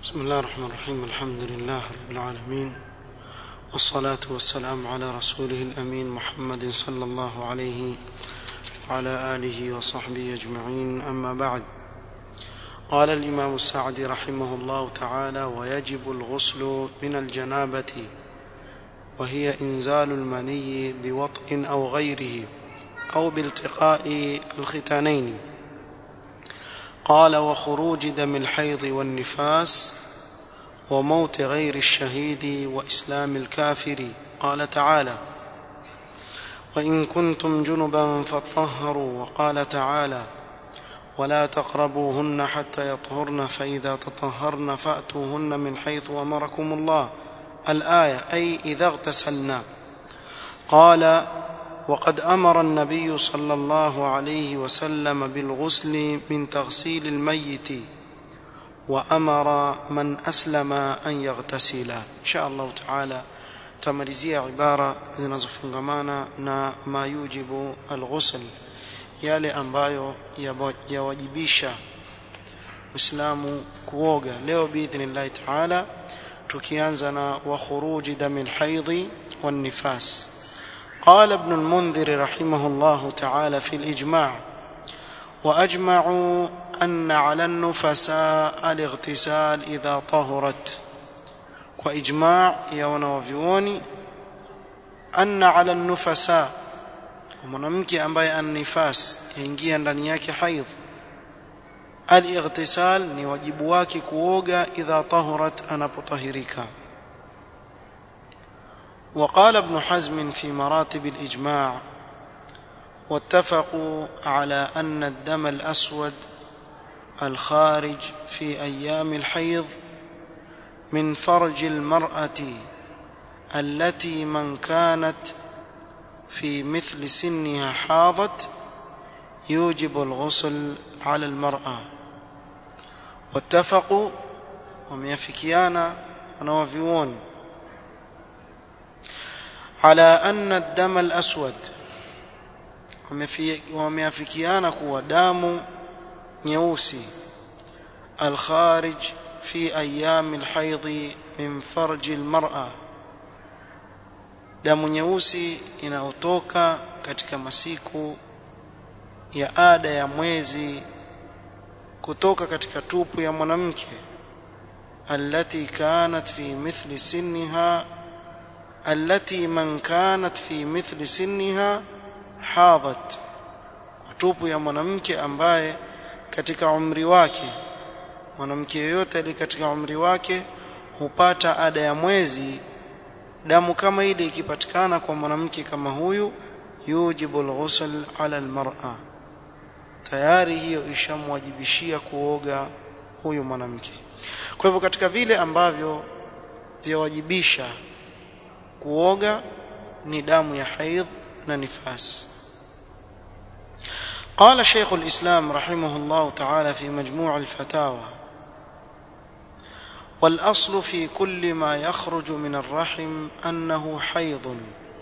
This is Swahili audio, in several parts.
بسم الله الرحمن الرحيم الحمد لله رب العالمين والصلاة والسلام على رسوله الأمين محمد صلى الله عليه وعلى آله وصحبه أجمعين أما بعد قال الإمام السعدي رحمه الله تعالى ويجب الغسل من الجنابة وهي إنزال المني بوطء أو غيره أو بالتقاء الختانين قال وخروج دم الحيض والنفاس وموت غير الشهيد وإسلام الكافر قال تعالى وإن كنتم جنبا فطهروا وقال تعالى ولا تقربوهن حتى يطهرن فإذا تطهرن فأتوهن من حيث أمركم الله الآية أي إذا اغتسلنا قال وقد أمر النبي صلى الله عليه وسلم بالغسل من تغسيل الميت وأمر من أسلم أن يغتسل إن شاء الله تعالى tamalizia ibara zinazofungamana na ma yujibu alghusl yale ambayo yawajibisha Uislamu kuoga leo biidhnillahi taala tukianza na wa khuruji damil haidhi wan nifas قال ابن المنذر رحمه الله تعالى في الإجماع وأجمعوا أن على النفساء الاغتسال إذا طهرت وإجماع يونا وفيوني أن على النفساء mwanamke ambaye annifas yaingia ndani yake haidh alightisal ni wajibu wake kuoga idha tahurat anapotahirika وقال ابن حزم في مراتب الإجماع واتفقوا على أن الدم الأسود الخارج في أيام الحيض من فرج المرأة التي من كانت في مثل سنها حاضت يوجب الغسل على المرأة واتفقوا وميافكيانا ونوفيون على أن الدم الأسود wameafikiana kuwa damu nyeusi alkharij fi ayami alhaidhi min farji almar'a damu nyeusi inayotoka katika masiku ya ada ya mwezi kutoka katika tupu ya mwanamke allati kanat fi mithli sinniha التي من كانت في مثل سنها حاضت tupu ya mwanamke ambaye katika umri wake mwanamke yeyote ali katika umri wake hupata ada ya mwezi damu kama ile ikipatikana kwa mwanamke kama huyu yujibu alghusl ala almar'a tayari hiyo ishamwajibishia kuoga huyu mwanamke kwa hivyo katika vile ambavyo vyawajibisha kuoga ni damu ya haidh na nifas قال شيخ الإسلام رحمه الله تعالى في مجموع الفتاوى والأصل في كل ما يخرج من الرحم أنه حيض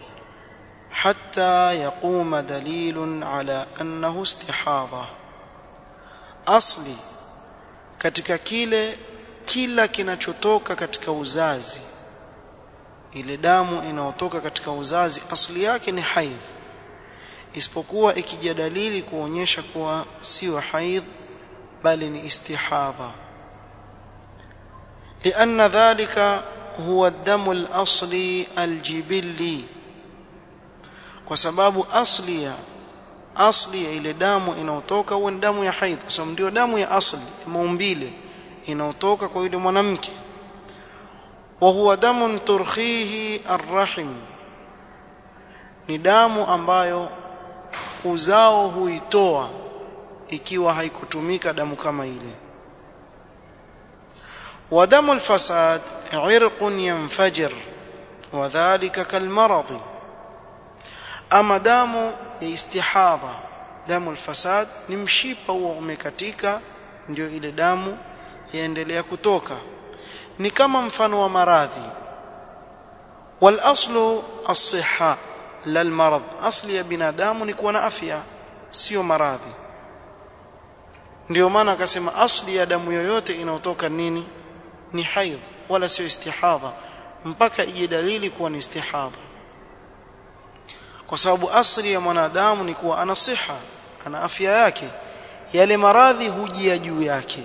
حتى يقوم دليل على أنه استحاضة أصلي katika kile kila kinachotoka katika uzazi ile damu inayotoka katika uzazi asili yake ni haidh isipokuwa ikija dalili kuonyesha kuwa sio haidh bali ni istihadha لأن ذلك هو الدم الأصلي الجبلي kwa sababu asli ya asli ya ile damu inayotoka huwa ni damu ya haidh kwa sababu ndio damu ya asli maumbile inayotoka kwa yule mwanamke وهو دم ترخيه الرحم ni damu ambayo uzao huitoa ikiwa haikutumika damu kama ile ودم الفساد عرق ينفجر وذلك كالمرض اما damu ya istihadha damu الفساد ni mshipa huo umekatika ndio ile damu yaendelea kutoka ni kama mfano wa maradhi wal aslu as-sihha lal marad asli ya binadamu ni kuwa na afya sio maradhi ndio maana akasema asli ya damu yoyote inayotoka nini ni haidh wala sio istihadha mpaka ije dalili kuwa ni istihadha kwa sababu asli ya mwanadamu ni kuwa ana siha ana afya yake yale maradhi hujia juu yake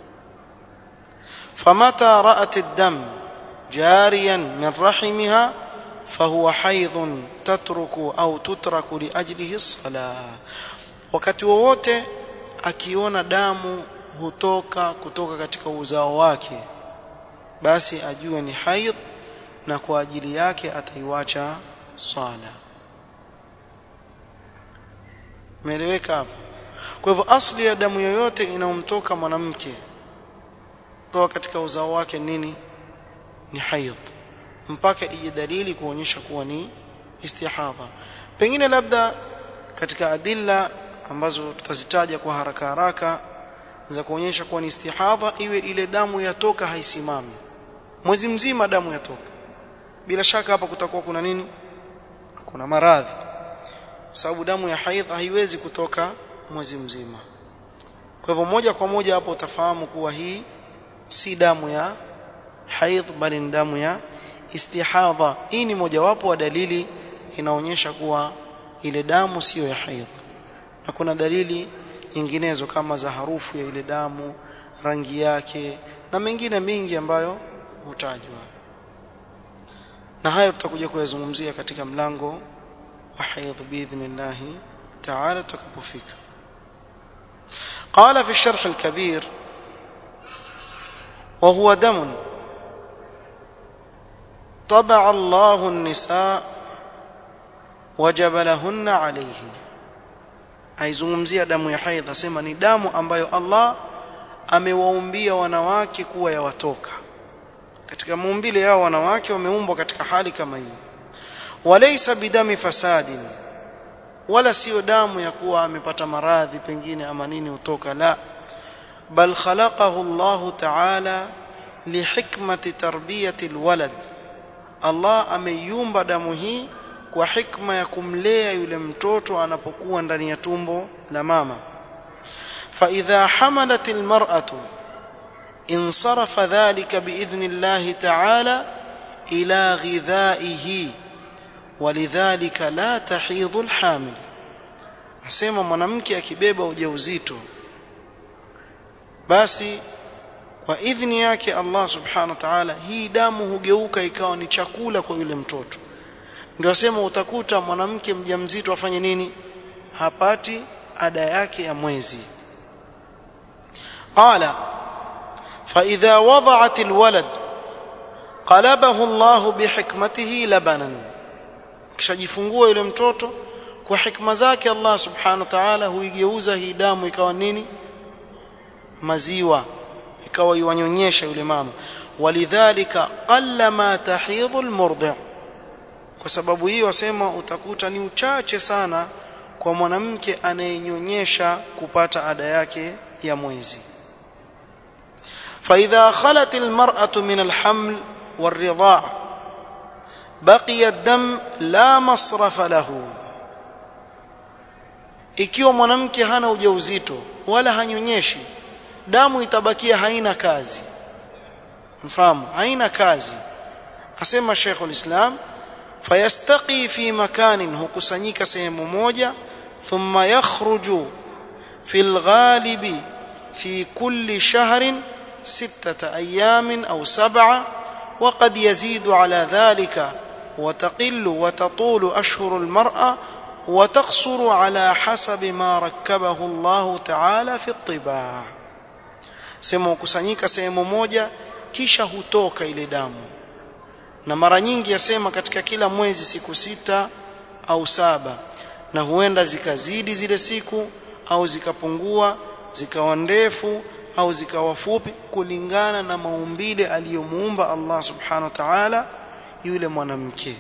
famata ra'at ad-dam jariyan min rahimiha fahuwa haidhun tatruku au tutraku liajlihi as-salah wakati wowote akiona damu hutoka kutoka katika uzao wake basi ajue ni haidh na kwa ajili yake ataiwacha sala Umeeleweka hapo? Kwa hivyo asli ya damu yoyote inayomtoka mwanamke kutoka katika uzao wake nini? Ni haidh. Mpaka ije dalili kuonyesha kuwa ni istihadha. Pengine labda katika adilla ambazo tutazitaja kwa haraka haraka za kuonyesha kuwa ni istihadha iwe ile damu yatoka haisimami. Mwezi mzima damu yatoka. Bila shaka hapa kutakuwa kuna nini? Kuna maradhi kwa sababu damu ya haidh haiwezi kutoka mwezi mzima. Kwa hivyo moja kwa moja hapo utafahamu kuwa hii si damu ya haidh bali ni damu ya istihadha. Hii ni mojawapo wa dalili inaonyesha kuwa ile damu siyo ya haidh. Na kuna dalili nyinginezo kama za harufu ya ile damu, rangi yake na mengine mingi ambayo hutajwa. Na hayo tutakuja kuyazungumzia katika mlango وحيض بإذن الله تعالى تكبفيك قال في الشرح الكبير وهو دم طبع الله النساء وجبلهن عليه aizungumzia damu ya haidh asema ni damu ambayo Allah amewaumbia wanawake kuwa yawatoka katika muumbile yao wanawake wameumbwa katika hali kama hiyo walaysa bidami fasadin wala sio damu ya kuwa amepata maradhi pengine ama nini utoka la bal khalaqahu Allah ta'ala lihikmati tarbiyati alwalad Allah ameiumba damu hii kwa hikma ya kumlea yule mtoto anapokuwa ndani ya tumbo la mama fa idha hamalat almar'atu insarafa dhalika biidhni Allah ta'ala ila ghidhaihi ولذلك لا تحيض الحامل asema mwanamke akibeba ujauzito basi kwa idhni yake Allah subhanahu wa ta'ala hii damu hugeuka ikawa ni chakula kwa yule mtoto ndio asema utakuta mwanamke mjamzito afanye nini hapati ada yake ya mwezi qala fa idha wada'at alwalad qalabahu Allah bihikmatihi labanan kishajifungua yule mtoto kwa hikma zake Allah subhanahu wa ta'ala huigeuza hii damu ikawa nini maziwa ikawa iwanyonyesha yule mama walidhalika qalla ma tahidhu almurdi' kwa sababu hiyo wasema utakuta ni uchache sana kwa mwanamke anayenyonyesha kupata ada yake ya mwezi فإذا خلت المرأة من الحمل والرضاع بقي الدم لا مصرف له ikiwa mwanamke hana ujauzito wala hanyonyeshi damu itabakia haina kazi mfahamu haina kazi asema Sheikh ulislam fayastaqi fi makanin hukusanyika sehemu moja thumma yakhruju fi alghalibi fi kulli shahrin ستة أيام أو سبعة وقد يزيد على ذلك وتقل وتطول أشهر المرأة وتقصر على حسب ما ركبه الله تعالى في الطباع sema kusanyika sehemu moja kisha hutoka ile damu na mara nyingi yasema katika kila mwezi siku sita au saba na huenda zikazidi zile siku au zikapungua zikawa ndefu au zikawa fupi kulingana na maumbile aliyomuumba Allah subhanahu wa ta'ala yule mwanamke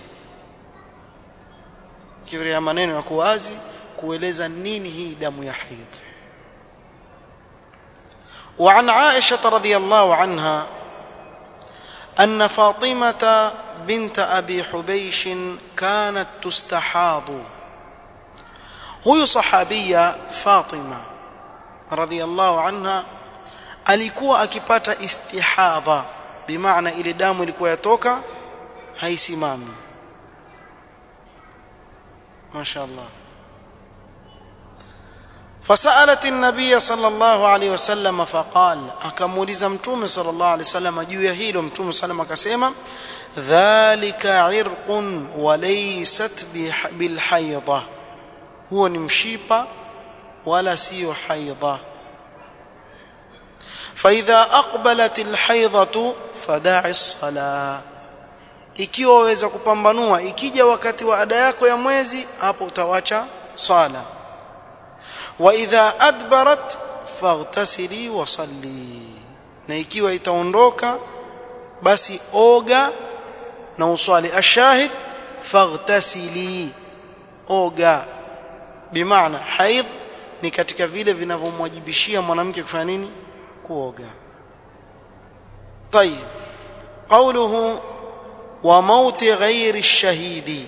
kiwria maneno ya kuwazi kueleza nini hii damu ya haidh وعن عائشة رضي الله عنها أن فاطمة بنت أبي حبيش كانت تستحاض هي صحابية فاطمة رضي الله عنها alikuwa akipata istihadha bimaana ile damu ilikuwa yatoka haisimami mashaallah فسالت النبي صلى الله عليه وسلم فقال akamuuliza mtume صلى الله عليه وسلم juu ya hilo mtume sallam akasema dhalika irqun wa laysat bilhaidha huo ni mshipa wala sio haidha فاذا اقبلت الحيضه فدع الصلاه ikiwa waweza kupambanua ikija wakati wa ada yako ya mwezi hapo utawacha swala wa idha adbarat faghtasili wa salli na ikiwa itaondoka basi oga na uswali ashahid faghtasili oga bimaana haidh ni katika vile vinavyomwajibishia mwanamke kufanya nini kuoga طيب قوله وموت غير الشهيد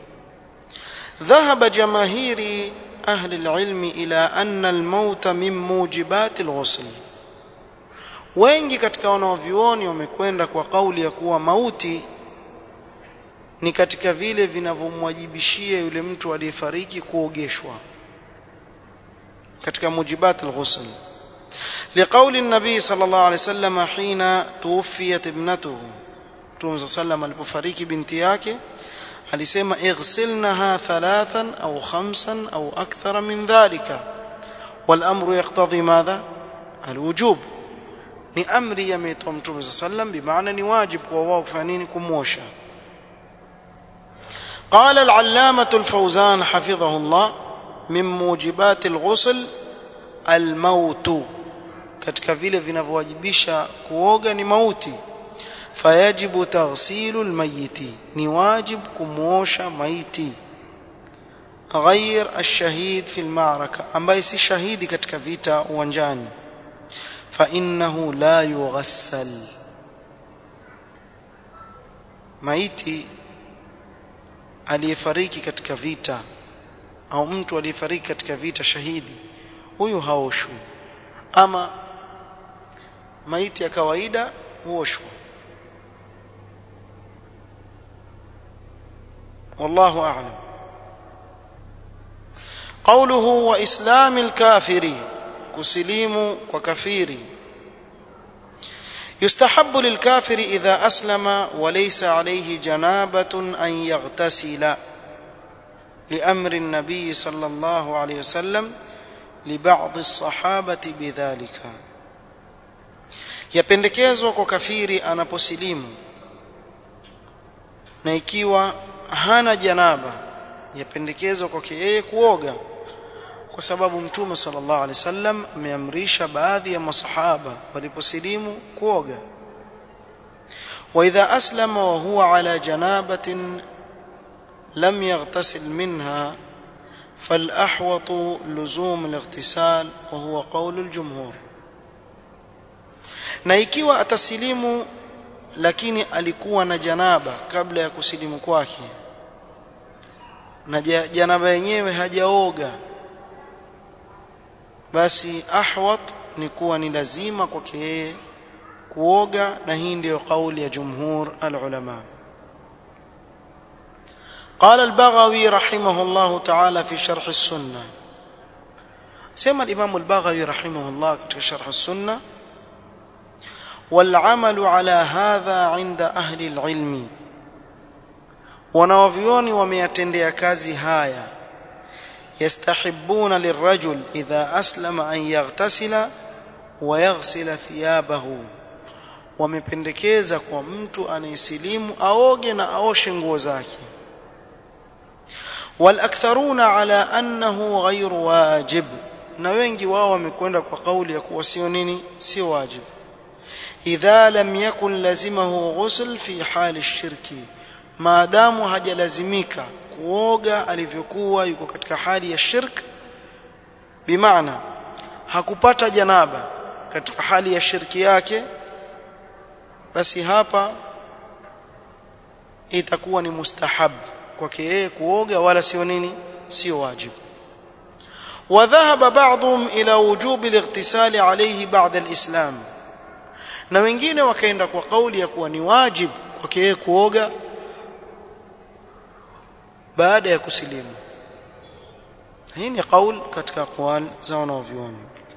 ذهب جماهير أهل العلم إلى أن الموت من موجبات الغسل wengi katika wanaovyuoni wamekwenda kwa kauli ya kuwa mauti ni katika vile vinavyomwajibishia yule mtu aliyefariki kuogeshwa katika mujibat alghusl لقول النبي صلى الله عليه وسلم حين توفيت ابنته Mtume sallam alipofariki binti yake alisema ighsilnaha thalathan au khamsan au akthara min dhalika wal amru yaqtadhi madha alwujub ni amri yametoa Mtume sallam bimaana ni wajib kwa wao kufanya nini kumwosha قال العلامة الفوزان حفظه الله من موجبات الغسل الموت katika vile vinavyowajibisha kuoga ni mauti fayajibu taghsilu almayiti ni wajib kumuosha maiti ghair alshahid fi almaraka ambaye si shahidi katika vita uwanjani fa innahu la yughassal maiti aliyefariki katika vita au mtu aliyefariki katika vita shahidi huyu haoshwi ama maiti ya kawaida huoshwa والله أعلم قوله وإسلام الكافر كسليم وكفير يستحب للكافر إذا أسلم وليس عليه جنابة أن يغتسل لأمر النبي صلى الله عليه وسلم لبعض الصحابة بذلك yapendekezwa kwa kafiri anaposilimu na ikiwa hana janaba yapendekezwa kwake yeye kuoga kwa sababu mtume sallallahu alaihi wasallam ameamrisha baadhi ya masahaba waliposilimu kuoga wa idha aslama wa huwa ala janabatin lam yaghtasil minha فالأحوط لزوم الاغتسال وهو قول الجمهور na ikiwa atasilimu lakini alikuwa na janaba kabla ya kusilimu kwake na janaba yenyewe hajaoga basi ahwat ni kuwa ni lazima kwake yeye kuoga na hii ndiyo kauli ya jumhur alulama قال البغوي رحمه الله تعالى في شرح السنة سمى الإمام البغوي رحمه الله في شرح السنة والعمل على هذا عند أهل العلم wanawavyoni wameyatendea kazi haya yastahibbuna lirajul idha aslama an yaghtasila wa yaghsila thiyabahu wamependekeza kwa mtu anayesilimu aoge na aoshe nguo zake walaktharuna ala annahu ghairu wajib na wengi wao wamekwenda kwa kauli ya kuwa sio nini sio wajib idha lam yakun lazimahu ghusl fi hali shirki maadamu hajalazimika kuoga alivyokuwa yuko katika hali ya shirk bimaana hakupata janaba katika hali ya shirki yake basi hapa itakuwa ni mustahab kwake yeye kuoga wala sio nini sio wajibu وذهب بعضهم إلى وجوب الاغتسال عليه بعد الإسلام na wengine wakaenda kwa kauli ya kuwa ni wajibu kwake yeye kuoga baada ya kusilimu hii ni kauli katika aqwal za wanavyuoni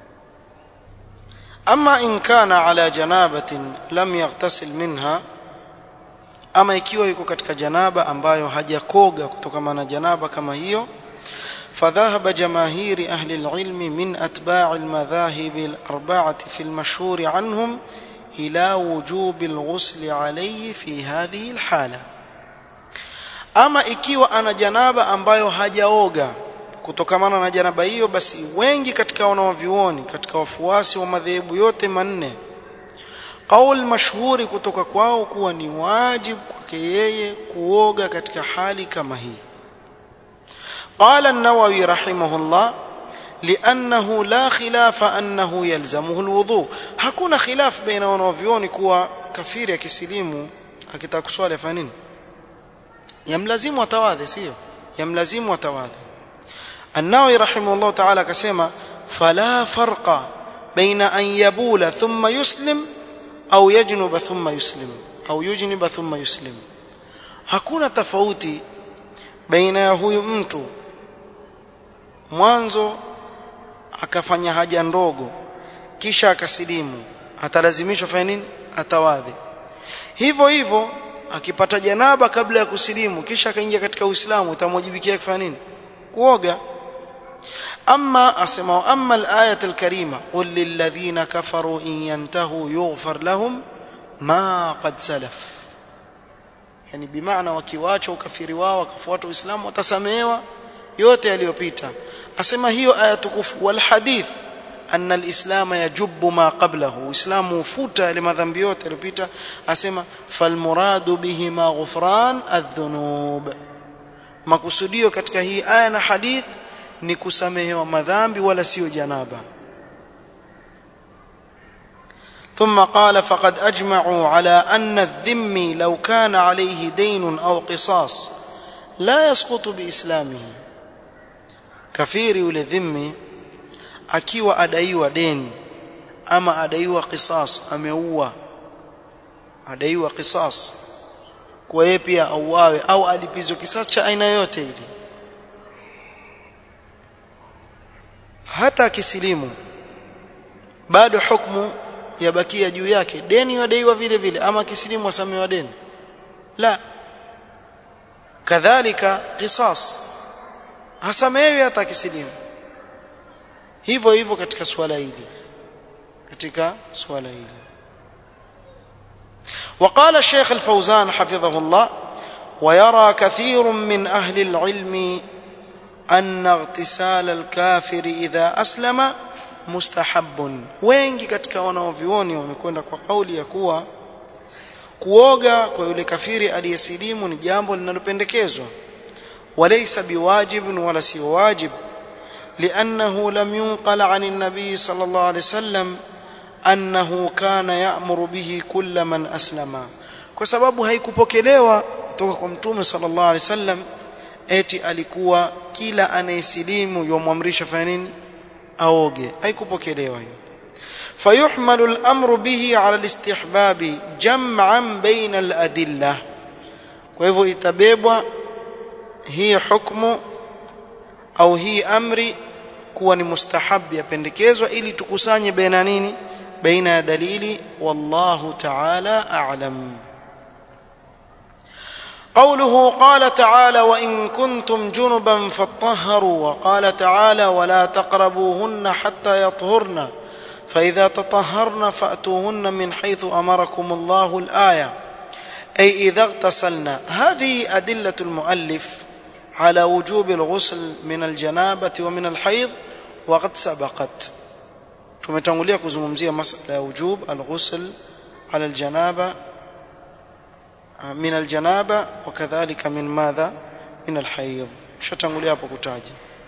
ama in kana ala janabatin lam yaghtasil minha ama ikiwa yuko katika janaba ambayo hajakoga kutokana na janaba kama hiyo فذهب جماهير أهل العلم من أتباع المذاهب الأربعة في المشهور عنهم إلى وجوب الغسل عليه في هذه الحالة ama ikiwa ana janaba ambayo hajaoga kutokamana na janaba hiyo basi wengi katika wanaovyuoni katika wafuasi wa madhehebu yote manne qaul mashhuri kutoka kwao kuwa ni wajibu kwake yeye kuoga katika hali kama hii قال النووي رحمه الله لأنه لا خلاف أنه يلزمه الوضوء hakuna khilaf baina wanavyuoni kuwa kafiri akisilimu akitaka kuswali afanye nini yamlazimu atawadhe sio yamlazimu atawadhe النووي رحمه الله تعالى akasema فلا فرق بين أن يبول ثم يسلم أو يجنب ثم يسلم أو يجنب ثم يسلم hakuna tofauti baina ya huyu mtu mwanzo akafanya haja ndogo kisha akasilimu atalazimishwa fanya nini atawadhi hivyo hivyo akipata janaba kabla ya kusilimu kisha akaingia katika uislamu itamwajibikia kufanya nini kuoga ama asema amma al-ayat al-karima qul lil ladhina kafaru in yantahu yughfar lahum ma qad salaf yani bimaana wakiwacha ukafiri wao wakafuata uislamu watasamehewa yote yaliyopita asema hiyo aya tukufu wal hadith anna alislam yajubu ma qablahu uislamu ufuta yale madhambi yote yaliyopita asema fal muradu bihi ma ghufran adh-dhunub makusudio katika hii aya na hadith ni kusamehewa madhambi wala sio janaba ثم قال فقد اجمعوا على ان الذمي لو كان عليه دين او قصاص لا يسقط باسلامه kafiri yule dhimmi akiwa adaiwa deni ama adaiwa qisas ameua adaiwa qisas kwa yeye pia auawe au alipizwe kisasi cha aina yote ile hata akisilimu bado hukumu yabakia juu yake deni yadaiwa vile vile ama akisilimu asamewa deni la kadhalika qisas hasamewi hata akisilimu hivyo hivyo katika swala hili katika swala hili وقال الشيخ الفوزان حفظه الله ويرى كثير من أهل العلم أن اغتسال الكافر إذا أسلم مستحب wengi katika wanaovioni wamekwenda kwa kauli ya kuwa kuoga kwa yule kafiri aliyesilimu ni jambo linalopendekezwa وليس بواجب ولا سي واجب لأنه لم ينقل عن النبي صلى الله عليه وسلم أنه كان يأمر به كل من أسلم kwa sababu haikupokelewa kutoka kwa mtume sallallahu alaihi wasallam eti alikuwa kila anayesilimu yomwamrisha fanya nini aoge haikupokelewa hiyo fayuhmalu al-amru bihi ala al-istihbabi jam'an baina al-adillah kwa hivyo itabebwa hii hukumu au hii amri kuwa ni mustahabi yapendekezwa ili tukusanye baina nini baina ya dalili wallahu ta'ala a'lam قوله قال تعالى وإن كنتم جنبا فاطهروا وقال تعالى ولا تقربوهن حتى يطهرن فإذا تطهرن فأتوهن من حيث أمركم الله الآية أي إذا اغتسلن هذه أدلة المؤلف على وجوب الغسل من الجنابة ومن الحيض وقد سبقت tumetangulia kuzungumzia masala ya wujub alghusl ala aljanaba min aljanaba wakadhalika min madha min alhayd tushatangulia hapo kutaja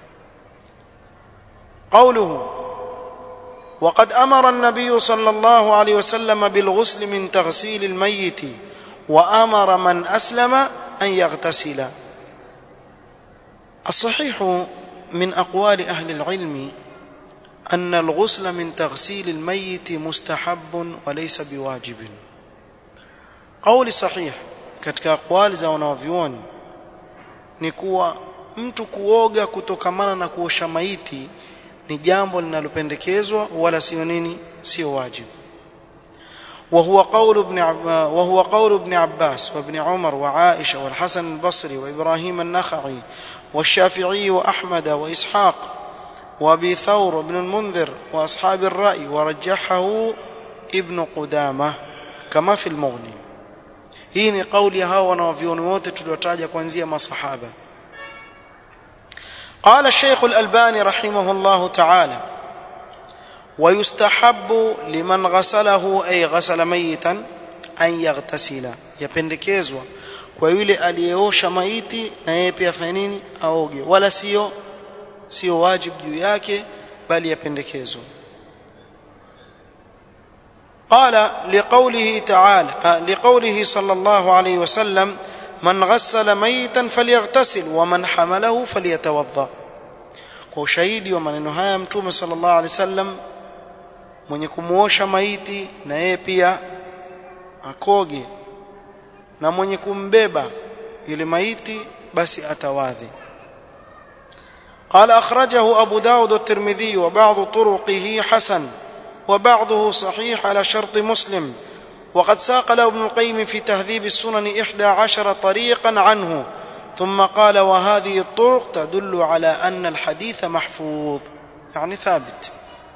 قوله وقد امر النبي صلى الله عليه وسلم بالغسل من تغسيل الميت وامر من اسلم ان يغتسل الصحيح من اقوال اهل العلم أن الغسل من تغسيل الميت مستحب وليس بواجب قول صحيح katika aqwali za wanavyuoni ni kuwa mtu kuoga kutokamana na kuosha maiti ni jambo linalopendekezwa wala sio nini sio wajibu وهو قول ابن عب... وهو قول ابن عباس وابن عمر وعائشة والحسن البصري وإبراهيم النخعي والشافعي وأحمد وإسحاق وأبي ثور وابن المنذر وأصحاب الرأي ورجحه ابن قدامة كما في المغني hii ni kauli ya hao wanawavyoni wote tuliotaja kuanzia masahaba قال الشيخ الألباني رحمه الله تعالى ويستحب لمن غسله أي غسل ميتا أن يغتسل يpendekezwa kwa yule aliyeosha maiti na yeye pia afanye nini aoge wala sio sio wajibu juu yake bali yapendekezwa قال لقوله تعالى لقوله صلى الله عليه وسلم من غسل ميتا فليغتسل ومن حمله فليتوضا kwa ushahidi wa maneno haya mtume sallallahu alaihi wasallam mwenye kumuosha maiti na yeye pia akoge na mwenye kumbeba yule maiti basi atawadhi قال أخرجه أبو داود الترمذي وبعض طرقه حسن وبعضه صحيح على شرط مسلم وقد ساق له ابن القيم في تهذيب السنن إحدى عشر طريقا عنه ثم قال وهذه الطرق تدل على أن الحديث محفوظ يعني ثابت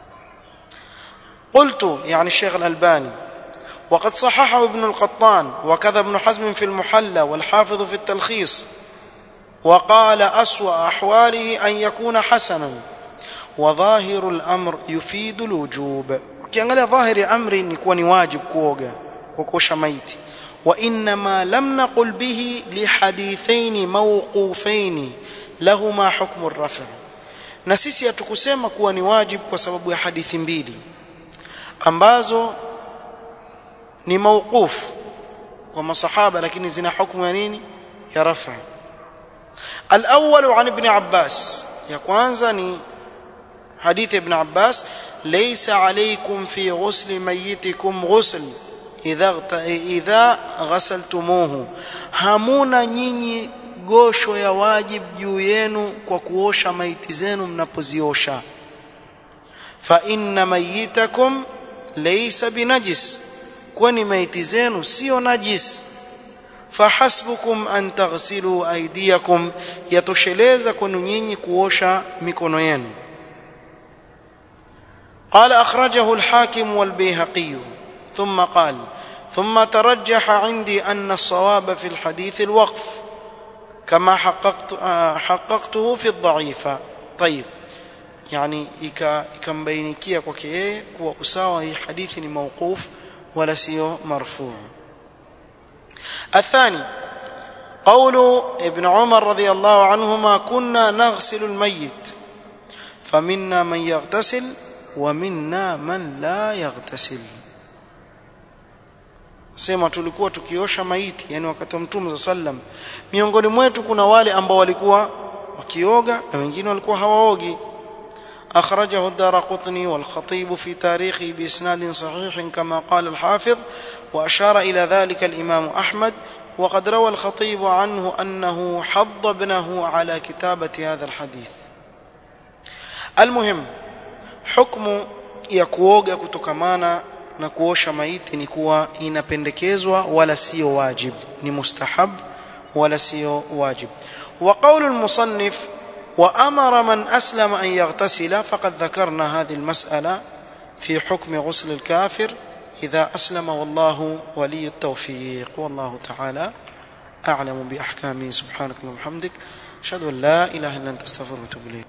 قلت يعني الشيخ الألباني وقد صححه ابن القطان وكذا ابن حزم في المحلى والحافظ في التلخيص وقال أسوأ أحواله أن يكون حسنا وظاهر الأمر يفيد الوجوب ukiangalia dhahiri amri ni kuwa ni wajib kuoga kwa kuosha maiti وإنما لم نقل به لحديثين موقوفين لهما حكم الرفع na sisi hatukusema kuwa ni wajib kwa sababu ya hadithi mbili ambazo ni mauquf kwa masahaba lakini zina hukumu ya nini ya rafa الأول عن ابن عباس ya kwanza ni حديث ابن عباس ليس عليكم في غسل ميتكم غسل إذا إذا غسلتموه hamuna nyinyi gosho ya wajib juu yenu kwa kuosha maiti zenu mnapoziosha fa inna mayitakum laysa binajis kwani maiti zenu sio najis fahasbukum an taghsilu aydiyakum yatosheleza kwenu nyinyi kuosha mikono yenu قال أخرجه الحاكم والبيهقي ثم قال ثم ترجح عندي أن الصواب في الحديث الوقف كما حققت حققته في الضعيفة طيب يعني ikambainikia kwake yeye kuwa usawa hii hadithi ni mawquf wala sio marfu الثاني قول ابن عمر رضي الله عنهما كنا نغسل الميت فمنا من يغتسل ومنا من لا يغتسل sema tulikuwa tukiosha maiti yani wakati wa mtume sallam miongoni mwetu kuna wale ambao walikuwa wakioga na wengine walikuwa hawaogi أخرجه الدارقطني والخطيب في تاريخه بإسناد صحيح كما قال الحافظ وأشار إلى ذلك الإمام أحمد وقد روى الخطيب عنه أنه حض ابنه على كتابة هذا الحديث المهم حكم يكووغا كتكمانا na kuosha maiti ni kuwa inapendekezwa wala sio wajib ni mustahab wala sio wajib wa qawlu al-musannif وأمر من أسلم أن يغتسل فقد ذكرنا هذه المسألة في حكم غسل الكافر إذا أسلم والله ولي التوفيق والله تعالى أعلم بأحكامه سبحانك اللهم وبحمدك أشهد أن لا إله إلا أنت أستغفرك وأتوب إليك